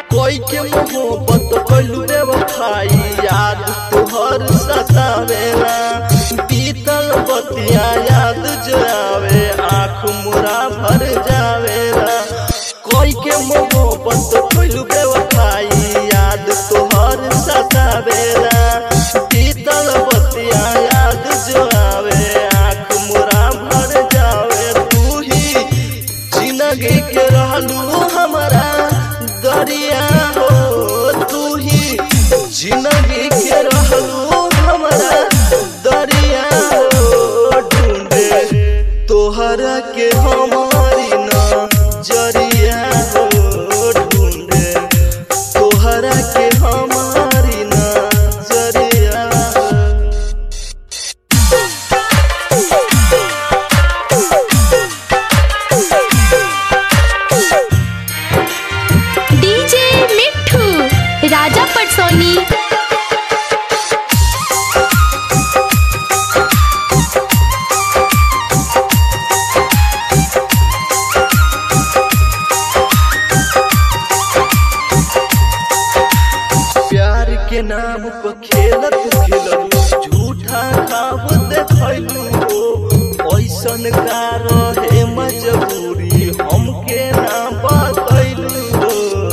कोई के मोहब्बत कलू बेवफाई याद तोहर सतावेला बीतल बतिया याद जो आवे आँख मुरा भर जावेला कोई के मोहब्बत कलू बेवफाई याद तोहर सतावेला बीतल बतिया याद जो आवे आँख मुरा भर जावे तू ही जिंदगी के रहलू हमारा दरिया हो तू ही जिंदगी के रहलू हमारा दरिया हो ढूंढे तोहरा के हमारी नजरिया हो ढूंढे तोहरा के हमारी नजरिया हो डीजे मिठू राजा पटसोनी प्यार के नाम पर खेलत खेललू झूठा खाब देखलू हो ऐसन का रहे मजबूरी हमके ना बतैलू हो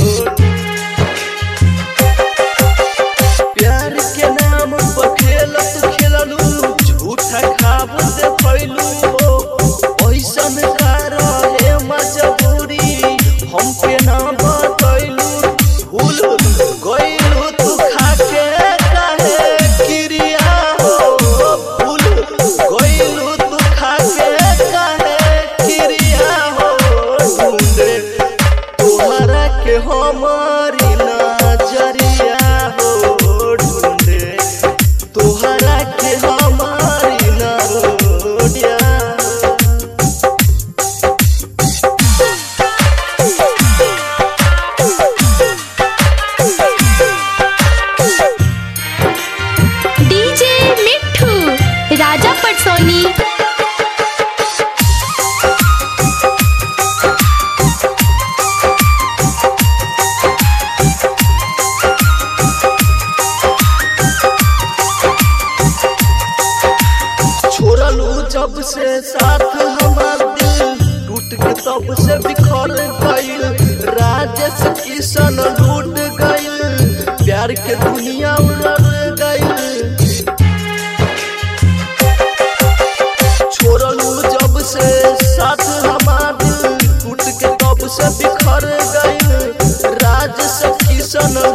प्यार के नाम पर खेलत खेललू झूठा खाब देखलू हो ऐसन का रहे मजबूरी हमके ना बतैलू भूल गइलू तू खाके काहे क्रिया हो भूल गइलू तू खाके काहे क्रिया हो ढूंढे तोहरा के हमारी नजरिया हो ढूंढे तोहरा के हमारी नजरिया डीजे मिठू राजा पटसोनी छोड़लू जब से साथ हमार दिल टूट के तब से बिखर गइल राजेश किशन लूट गइल प्यार के दुनिया उड़ गइल छोड़लू जब से साथ हमार दिल टूट के तब से बिखर गइल राजेश किशन